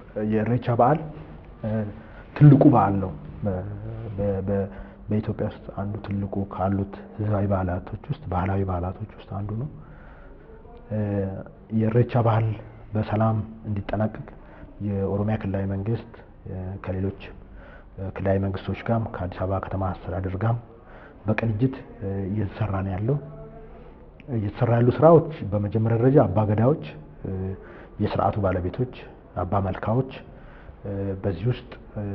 የኢሬቻ በዓል ትልቁ በዓል ነው። በኢትዮጵያ ውስጥ አንዱ ትልቁ ካሉት ህዝባዊ በዓላቶች ውስጥ ባህላዊ በዓላቶች ውስጥ አንዱ ነው። የኢሬቻ በዓል በሰላም እንዲጠናቀቅ የኦሮሚያ ክልላዊ መንግስት ከሌሎች ክልላዊ መንግስቶች ጋርም ከአዲስ አበባ ከተማ አስተዳደር ጋርም በቅንጅት እየተሰራ ነው ያለው። እየተሰራ ያሉ ስራዎች በመጀመሪያ ደረጃ አባ ገዳዎች፣ የስርዓቱ ባለቤቶች፣ አባ መልካዎች በዚህ ውስጥ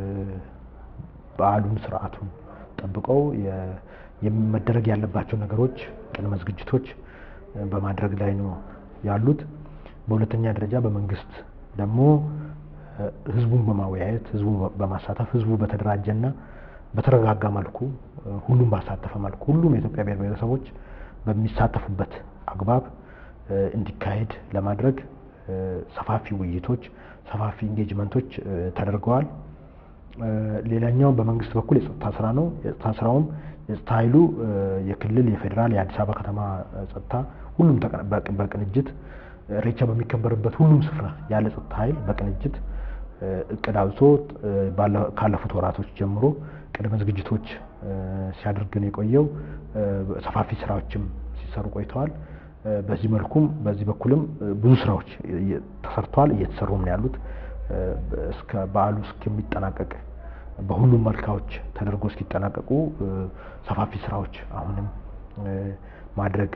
በዓሉን ስርዓቱን ጠብቀው መደረግ ያለባቸው ነገሮች ቅድመ ዝግጅቶች በማድረግ ላይ ነው ያሉት። በሁለተኛ ደረጃ በመንግስት ደግሞ ህዝቡን በማወያየት ህዝቡን በማሳተፍ ህዝቡ በተደራጀና በተረጋጋ መልኩ ሁሉም ባሳተፈ መልኩ ሁሉም የኢትዮጵያ ብሔር ብሔረሰቦች በሚሳተፉበት አግባብ እንዲካሄድ ለማድረግ ሰፋፊ ውይይቶች፣ ሰፋፊ ኢንጌጅመንቶች ተደርገዋል። ሌላኛው በመንግስት በኩል የጸጥታ ስራ ነው። የጸጥታ ስራውም የጸጥታ ኃይሉ የክልል፣ የፌዴራል፣ የአዲስ አበባ ከተማ ጸጥታ ሁሉም በቅንጅት ኢሬቻ በሚከበርበት ሁሉም ስፍራ ያለ ጸጥታ ኃይል በቅንጅት እቅድ አውጥቶ ካለፉት ወራቶች ጀምሮ ቅድመ ዝግጅቶች ሲያደርግ ነው የቆየው። ሰፋፊ ስራዎችም ሲሰሩ ቆይተዋል። በዚህ መልኩም በዚህ በኩልም ብዙ ስራዎች ተሰርተዋል፣ እየተሰሩም ነው ያሉት። እስከ በዓሉ እስከሚጠናቀቅ በሁሉም መልካዎች ተደርጎ እስኪጠናቀቁ ሰፋፊ ስራዎች አሁንም ማድረግ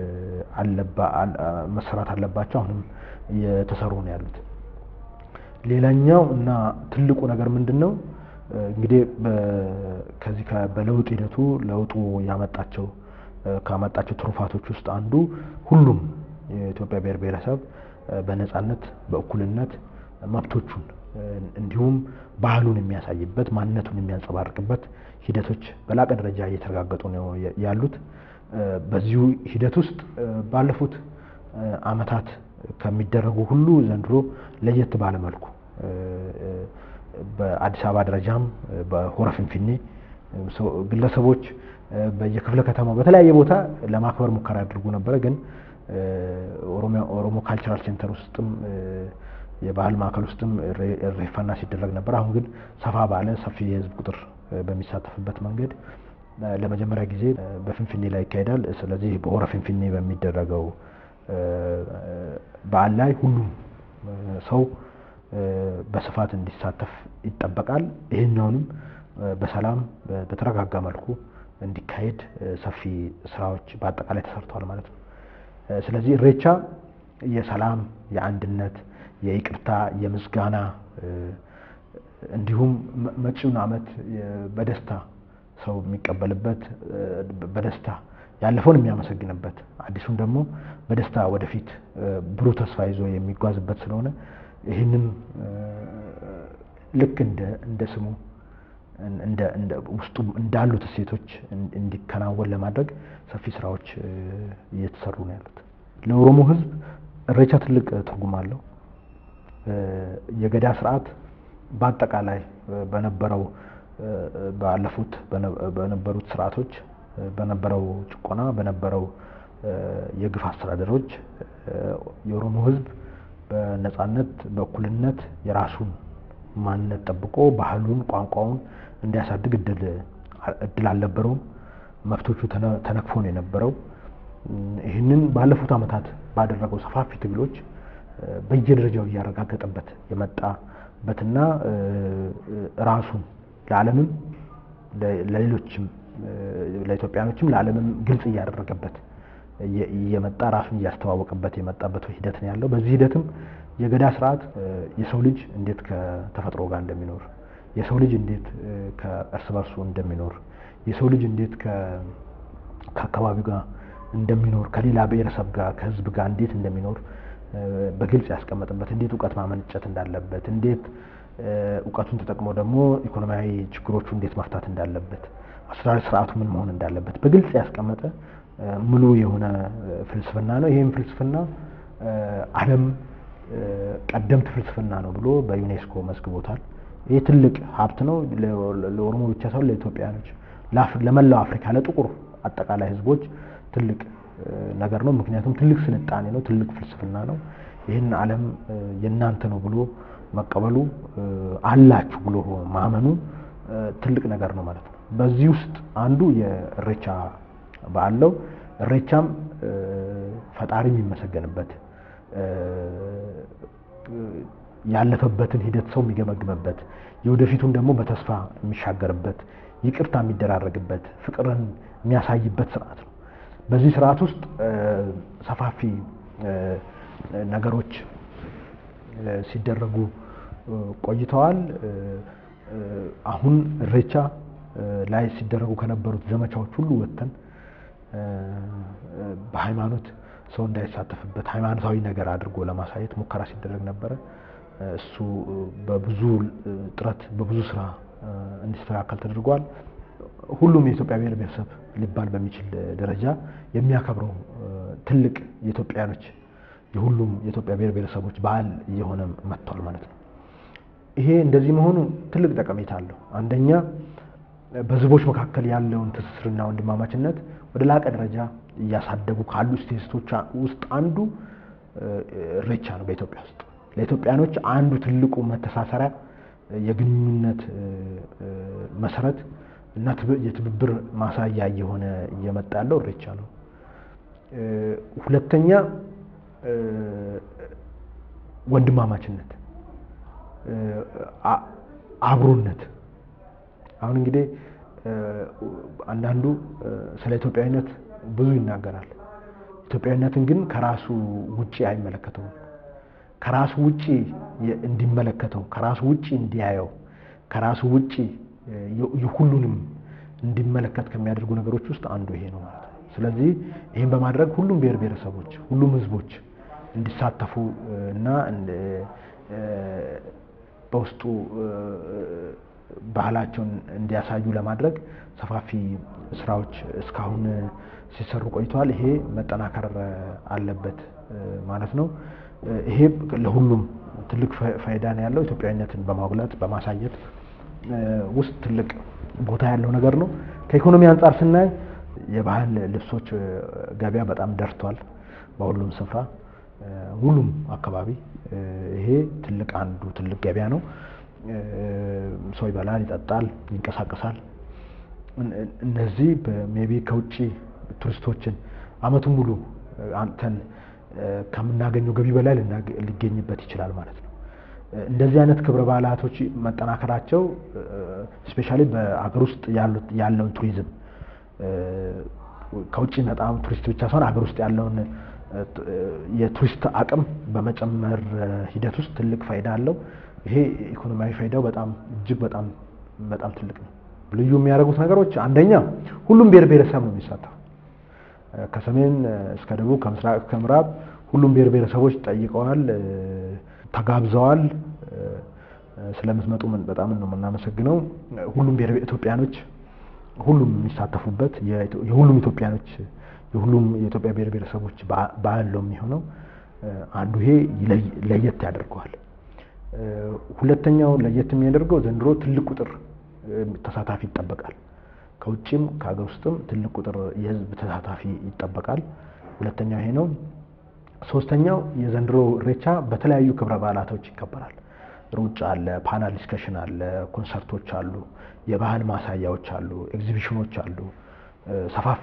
መሰራት አለባቸው። አሁንም እየተሰሩ ነው ያሉት። ሌላኛው እና ትልቁ ነገር ምንድን ነው እንግዲህ ከዚህ በለውጥ ሂደቱ ለውጡ ያመጣቸው ካመጣቸው ትሩፋቶች ውስጥ አንዱ ሁሉም የኢትዮጵያ ብሔር ብሔረሰብ በነፃነት በእኩልነት መብቶቹን እንዲሁም ባህሉን የሚያሳይበት ማንነቱን የሚያንጸባርቅበት ሂደቶች በላቀ ደረጃ እየተረጋገጡ ነው ያሉት። በዚሁ ሂደት ውስጥ ባለፉት ዓመታት ከሚደረጉ ሁሉ ዘንድሮ ለየት ባለ መልኩ በአዲስ አበባ ደረጃም በሆረ ፊንፊኔ ግለሰቦች በየክፍለ ከተማው በተለያየ ቦታ ለማክበር ሙከራ ያደርጉ ነበረ። ግን ኦሮሞ ካልቸራል ሴንተር ውስጥም የባህል ማዕከል ውስጥም ሬፋና ሲደረግ ነበር። አሁን ግን ሰፋ ባለ ሰፊ የህዝብ ቁጥር በሚሳተፍበት መንገድ ለመጀመሪያ ጊዜ በፊንፊኔ ላይ ይካሄዳል። ስለዚህ በሆረ ፊንፊኔ በሚደረገው በዓል ላይ ሁሉም ሰው በስፋት እንዲሳተፍ ይጠበቃል። ይህኛውንም በሰላም በተረጋጋ መልኩ እንዲካሄድ ሰፊ ስራዎች በአጠቃላይ ተሰርተዋል ማለት ነው። ስለዚህ ኢሬቻ የሰላም፣ የአንድነት፣ የይቅርታ፣ የምስጋና እንዲሁም መጪውን ዓመት በደስታ ሰው የሚቀበልበት በደስታ ያለፈውን የሚያመሰግንበት አዲሱን ደግሞ በደስታ ወደፊት ብሩህ ተስፋ ይዞ የሚጓዝበት ስለሆነ ይህንን ልክ እንደ ስሙ ውስጡ እንዳሉት እሴቶች እንዲከናወን ለማድረግ ሰፊ ስራዎች እየተሰሩ ነው ያሉት። ለኦሮሞ ሕዝብ ኢሬቻ ትልቅ ትርጉም አለው። የገዳ ስርዓት በአጠቃላይ በነበረው ባለፉት በነበሩት ስርዓቶች በነበረው ጭቆና በነበረው የግፍ አስተዳደሮች የኦሮሞ ህዝብ በነፃነት በእኩልነት የራሱን ማንነት ጠብቆ ባህሉን፣ ቋንቋውን እንዲያሳድግ እድል አልነበረውም። መብቶቹ ተነክፎ ነው የነበረው። ይህንን ባለፉት ዓመታት ባደረገው ሰፋፊ ትግሎች በየደረጃው እያረጋገጠበት የመጣበትና ራሱን ለዓለምም ለሌሎችም ለኢትዮጵያኖችም ለዓለምም ግልጽ እያደረገበት እየመጣ ራሱን እያስተዋወቀበት የመጣበት ሂደት ነው ያለው። በዚህ ሂደትም የገዳ ስርዓት የሰው ልጅ እንዴት ከተፈጥሮ ጋር እንደሚኖር፣ የሰው ልጅ እንዴት ከእርስ በርሱ እንደሚኖር፣ የሰው ልጅ እንዴት ከአካባቢው ጋር እንደሚኖር፣ ከሌላ ብሔረሰብ ጋር ከህዝብ ጋር እንዴት እንደሚኖር በግልጽ ያስቀመጥበት፣ እንዴት እውቀት ማመንጨት እንዳለበት፣ እንዴት እውቀቱን ተጠቅሞ ደግሞ ኢኮኖሚያዊ ችግሮቹ እንዴት መፍታት እንዳለበት፣ አስተዳደር ስርዓቱ ምን መሆን እንዳለበት በግልጽ ያስቀመጠ ሙሉ የሆነ ፍልስፍና ነው። ይህም ፍልስፍና ዓለም ቀደምት ፍልስፍና ነው ብሎ በዩኔስኮ መዝግቦታል። ይህ ትልቅ ሀብት ነው ለኦሮሞ ብቻ ሳይሆን ለኢትዮጵያኖች፣ ለመላው አፍሪካ፣ ለጥቁር አጠቃላይ ህዝቦች ትልቅ ነገር ነው። ምክንያቱም ትልቅ ስልጣኔ ነው፣ ትልቅ ፍልስፍና ነው። ይህን ዓለም የእናንተ ነው ብሎ መቀበሉ አላችሁ ብሎ ማመኑ ትልቅ ነገር ነው ማለት ነው። በዚህ ውስጥ አንዱ የእሬቻ በዓል ነው። እሬቻም ፈጣሪ የሚመሰገንበት ያለፈበትን ሂደት ሰው የሚገመግምበት የወደፊቱን ደግሞ በተስፋ የሚሻገርበት ይቅርታ የሚደራረግበት ፍቅርን የሚያሳይበት ስርዓት ነው። በዚህ ስርዓት ውስጥ ሰፋፊ ነገሮች ሲደረጉ ቆይተዋል። አሁን እሬቻ ላይ ሲደረጉ ከነበሩት ዘመቻዎች ሁሉ ወጥተን በሃይማኖት ሰው እንዳይሳተፍበት ሃይማኖታዊ ነገር አድርጎ ለማሳየት ሙከራ ሲደረግ ነበረ። እሱ በብዙ ጥረት በብዙ ስራ እንዲስተካከል ተደርጓል። ሁሉም የኢትዮጵያ ብሔር ብሔረሰብ ሊባል በሚችል ደረጃ የሚያከብረው ትልቅ የኢትዮጵያኖች የሁሉም የኢትዮጵያ ብሔር ብሔረሰቦች በዓል እየሆነ መጥቷል ማለት ነው። ይሄ እንደዚህ መሆኑ ትልቅ ጠቀሜታ አለው። አንደኛ በህዝቦች መካከል ያለውን ትስስርና ወንድማማችነት ወደ ላቀ ደረጃ እያሳደጉ ካሉ ስቴቶች ውስጥ አንዱ እሬቻ ነው። በኢትዮጵያ ውስጥ ለኢትዮጵያኖች አንዱ ትልቁ መተሳሰሪያ የግንኙነት መሰረት እና የትብብር ማሳያ እየሆነ እየመጣ ያለው እሬቻ ነው። ሁለተኛ ወንድማማችነት፣ አብሮነት። አሁን እንግዲህ አንዳንዱ ስለ ኢትዮጵያዊነት ብዙ ይናገራል። ኢትዮጵያዊነትን ግን ከራሱ ውጪ አይመለከተውም። ከራሱ ውጪ እንዲመለከተው፣ ከራሱ ውጪ እንዲያየው፣ ከራሱ ውጪ የሁሉንም እንዲመለከት ከሚያደርጉ ነገሮች ውስጥ አንዱ ይሄ ነው ማለት ነው። ስለዚህ ይህን በማድረግ ሁሉም ብሔር ብሔረሰቦች፣ ሁሉም ህዝቦች እንዲሳተፉ እና በውስጡ ባህላቸውን እንዲያሳዩ ለማድረግ ሰፋፊ ስራዎች እስካሁን ሲሰሩ ቆይተዋል። ይሄ መጠናከር አለበት ማለት ነው። ይሄ ለሁሉም ትልቅ ፋይዳ ነው ያለው። ኢትዮጵያዊነትን በማጉላት በማሳየት ውስጥ ትልቅ ቦታ ያለው ነገር ነው። ከኢኮኖሚ አንጻር ስናይ የባህል ልብሶች ገበያ በጣም ደርቷል በሁሉም ስፍራ ሁሉም አካባቢ ይሄ ትልቅ አንዱ ትልቅ ገበያ ነው። ሰው ይበላል፣ ይጠጣል፣ ይንቀሳቀሳል። እነዚህ ሜቢ ከውጭ ቱሪስቶችን አመቱን ሙሉ አንተን ከምናገኘው ገቢ በላይ ሊገኝበት ይችላል ማለት ነው። እንደዚህ አይነት ክብረ በዓላቶች መጠናከራቸው ስፔሻሊ በአገር ውስጥ ያለውን ቱሪዝም ከውጭ መጣ ቱሪስት ብቻ ሳይሆን አገር ውስጥ ያለውን የቱሪስት አቅም በመጨመር ሂደት ውስጥ ትልቅ ፋይዳ አለው። ይሄ ኢኮኖሚያዊ ፋይዳው በጣም እጅግ በጣም በጣም ትልቅ ነው። ልዩ የሚያደርጉት ነገሮች አንደኛ ሁሉም ብሔር ብሔረሰብ ነው የሚሳተፉ ከሰሜን እስከ ደቡብ ከምስራቅ እስከ ምዕራብ ሁሉም ብሔር ብሔረሰቦች ጠይቀዋል፣ ተጋብዘዋል። ስለምትመጡ በጣም ነው የምናመሰግነው። ሁሉም ብሔር ኢትዮጵያኖች ሁሉም የሚሳተፉበት የሁሉም ኢትዮጵያኖች የሁሉም የኢትዮጵያ ብሔር ብሔረሰቦች በዓል ነው የሚሆነው። አንዱ ይሄ ለየት ያደርገዋል። ሁለተኛው ለየት የሚያደርገው ዘንድሮ ትልቅ ቁጥር ተሳታፊ ይጠበቃል። ከውጭም ከሀገር ውስጥም ትልቅ ቁጥር የህዝብ ተሳታፊ ይጠበቃል። ሁለተኛው ይሄ ነው። ሶስተኛው የዘንድሮ ኢሬቻ በተለያዩ ክብረ በዓላቶች ይከበራል። ሩጫ አለ፣ ፓናል ዲስከሽን አለ፣ ኮንሰርቶች አሉ፣ የባህል ማሳያዎች አሉ፣ ኤግዚቢሽኖች አሉ፣ ሰፋፊ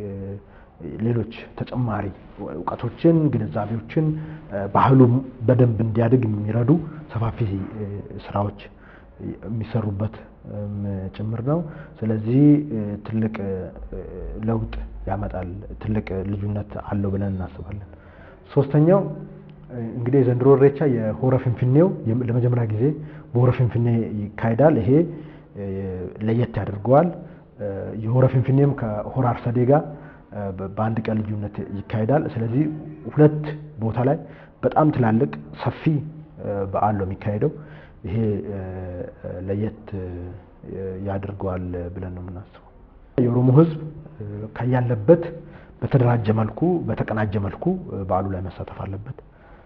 ሌሎች ተጨማሪ እውቀቶችን፣ ግንዛቤዎችን ባህሉ በደንብ እንዲያድግ የሚረዱ ሰፋፊ ስራዎች የሚሰሩበት ጭምር ነው። ስለዚህ ትልቅ ለውጥ ያመጣል፣ ትልቅ ልዩነት አለው ብለን እናስባለን። ሶስተኛው እንግዲህ የዘንድሮ ኢሬቻ የሆረ ፊንፊኔው ለመጀመሪያ ጊዜ በሆረ ፊንፊኔ ይካሄዳል። ይሄ ለየት ያደርገዋል። የሆረ ፊንፊኔም ከሆረ አርሰዴ ጋር በአንድ ቀን ልዩነት ይካሄዳል። ስለዚህ ሁለት ቦታ ላይ በጣም ትላልቅ ሰፊ በዓል ነው የሚካሄደው። ይሄ ለየት ያደርገዋል ብለን ነው የምናስበው። የኦሮሞ ሕዝብ ከያለበት በተደራጀ መልኩ በተቀናጀ መልኩ በዓሉ ላይ መሳተፍ አለበት።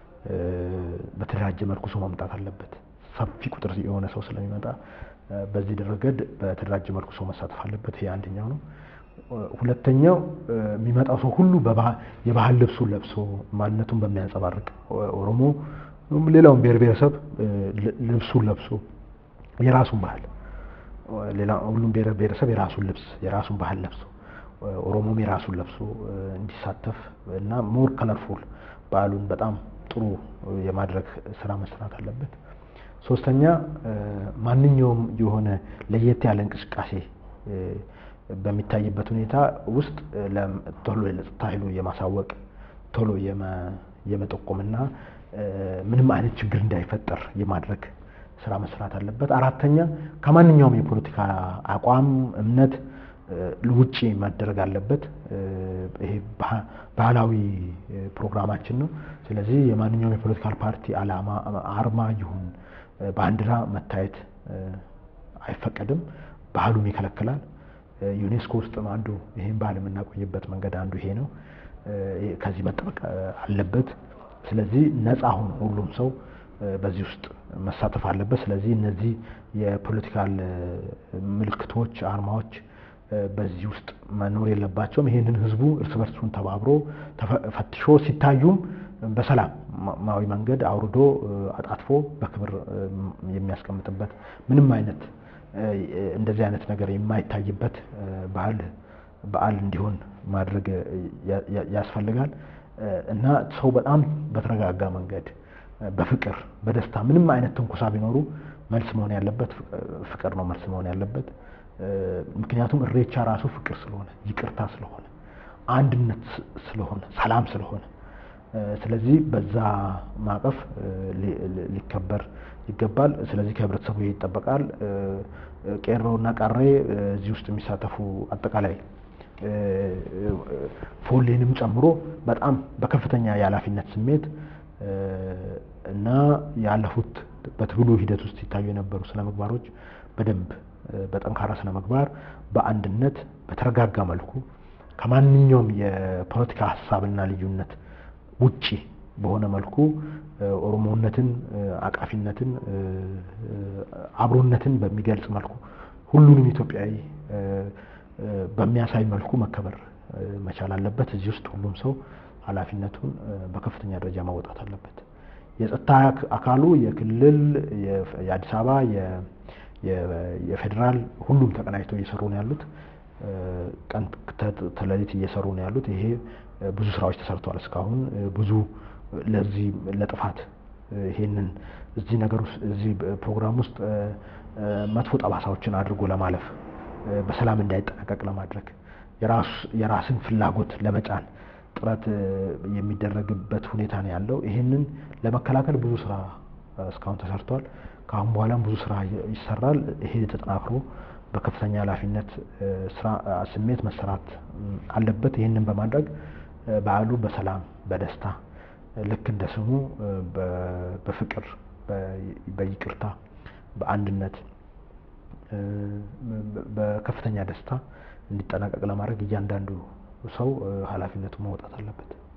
በተደራጀ መልኩ ሰው መምጣት አለበት። ሰፊ ቁጥር የሆነ ሰው ስለሚመጣ በዚህ ረገድ በተደራጀ መልኩ ሰው መሳተፍ አለበት። ይሄ አንደኛው ነው። ሁለተኛው የሚመጣው ሰው ሁሉ የባህል ልብሱን ለብሶ ማንነቱን በሚያንጸባርቅ ኦሮሞ ሌላውን ብሔር ብሔረሰብ ልብሱን ለብሶ የራሱን ባህል ሌላ ሁሉም ብሔር ብሔረሰብ የራሱን ልብስ የራሱን ባህል ለብሶ ኦሮሞም የራሱን ለብሶ እንዲሳተፍ እና ሞር ከለርፉል በዓሉን በጣም ጥሩ የማድረግ ስራ መስራት አለበት። ሶስተኛ ማንኛውም የሆነ ለየት ያለ እንቅስቃሴ በሚታይበት ሁኔታ ውስጥ ቶሎ ለጸጥታ ኃይሉ የማሳወቅ ቶሎ የመጠቆምና ምንም አይነት ችግር እንዳይፈጠር የማድረግ ስራ መስራት አለበት። አራተኛ ከማንኛውም የፖለቲካ አቋም እምነት ውጪ መደረግ አለበት። ይሄ ባህላዊ ፕሮግራማችን ነው። ስለዚህ የማንኛውም የፖለቲካል ፓርቲ አላማ አርማ ይሁን ባንዲራ መታየት አይፈቀድም። ባህሉም ይከለክላል። ዩኔስኮ ውስጥም አንዱ ይህን ባህል የምናቆይበት መንገድ አንዱ ይሄ ነው። ከዚህ መጠበቅ አለበት። ስለዚህ ነፃ ሆኖ ሁሉም ሰው በዚህ ውስጥ መሳተፍ አለበት። ስለዚህ እነዚህ የፖለቲካል ምልክቶች፣ አርማዎች በዚህ ውስጥ መኖር የለባቸውም። ይህንን ህዝቡ እርስ በርሱን ተባብሮ ፈትሾ ሲታዩም በሰላማዊ መንገድ አውርዶ አጣጥፎ በክብር የሚያስቀምጥበት ምንም አይነት እንደዚህ አይነት ነገር የማይታይበት ባህል በዓል እንዲሆን ማድረግ ያስፈልጋል እና ሰው በጣም በተረጋጋ መንገድ በፍቅር በደስታ ምንም አይነት ትንኩሳ ቢኖሩ መልስ መሆን ያለበት ፍቅር ነው መልስ መሆን ያለበት። ምክንያቱም እሬቻ ራሱ ፍቅር ስለሆነ ይቅርታ ስለሆነ አንድነት ስለሆነ ሰላም ስለሆነ ስለዚህ በዛ ማዕቀፍ ሊከበር ይገባል። ስለዚህ ከህብረተሰቡ ይጠበቃል። ቄሮ እና ቃሬ እዚህ ውስጥ የሚሳተፉ አጠቃላይ ፎሌንም ጨምሮ በጣም በከፍተኛ የኃላፊነት ስሜት እና ያለፉት በትግሉ ሂደት ውስጥ ሲታዩ የነበሩ ስነ ምግባሮች በደንብ በጠንካራ ስነ ምግባር በአንድነት በተረጋጋ መልኩ ከማንኛውም የፖለቲካ ሀሳብና ልዩነት ውጪ በሆነ መልኩ ኦሮሞነትን፣ አቃፊነትን፣ አብሮነትን በሚገልጽ መልኩ ሁሉንም ኢትዮጵያዊ በሚያሳይ መልኩ መከበር መቻል አለበት። እዚህ ውስጥ ሁሉም ሰው ኃላፊነቱን በከፍተኛ ደረጃ ማወጣት አለበት። የጸጥታ አካሉ የክልል፣ የአዲስ አበባ፣ የፌዴራል ሁሉም ተቀናጅተው እየሰሩ ነው ያሉት። ቀን ተሌሊት እየሰሩ ነው ያሉት። ይሄ ብዙ ስራዎች ተሰርተዋል እስካሁን ብዙ ለዚህ ለጥፋት ይሄንን እዚህ ነገር ውስጥ እዚህ ፕሮግራም ውስጥ መጥፎ ጠባሳዎችን አድርጎ ለማለፍ በሰላም እንዳይጠናቀቅ ለማድረግ የራስን ፍላጎት ለመጫን ጥረት የሚደረግበት ሁኔታ ነው ያለው። ይህንን ለመከላከል ብዙ ስራ እስካሁን ተሰርቷል። ከአሁን በኋላም ብዙ ስራ ይሰራል። ይሄ ተጠናክሮ በከፍተኛ ኃላፊነት ስራ ስሜት መሰራት አለበት። ይህንን በማድረግ በዓሉ በሰላም በደስታ ልክ እንደ ስሙ በፍቅር በይቅርታ በአንድነት በከፍተኛ ደስታ እንዲጠናቀቅ ለማድረግ እያንዳንዱ ሰው ኃላፊነቱን መውጣት አለበት።